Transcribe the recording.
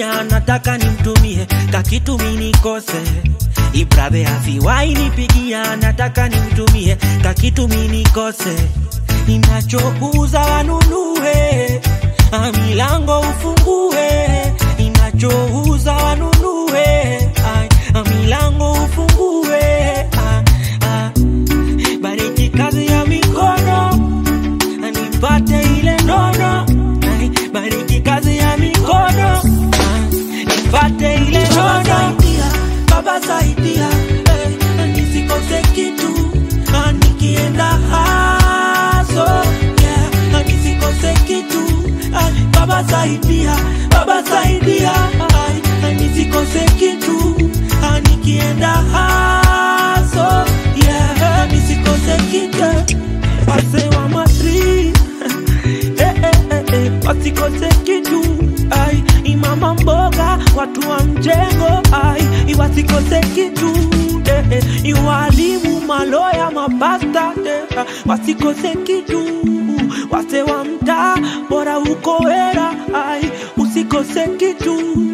nipigia nataka nimtumie kakitu minikose ibradhe asiwai nipigia nataka nimtumie kakitu minikose inachouza wanunue Ah, milango ufungue inachouza wanunue Ai, ah, milango ufungue ah, ah. bariki kazi ya mikono nipate ile nono Ai, bariki kazi ya mikono Ah, nipate ile nono baba saidia eh, nisikose kitu Ah, nikienda haso yeah, ah, nisikose kitu Ah, baba saidia baba saidia Ai, ah, nisikose kitu Ah, nikienda haso yeah, nisikose kitu wase wa matri eh, eh, eh, eh, wasikose kitu ai imama mboga watu wa mjengo ai iwasikose kitu eh, eh, iwalimu maloya mapasta eh, ah, wasikose kitu wase wa mtaa bora uko era ai usikose kitu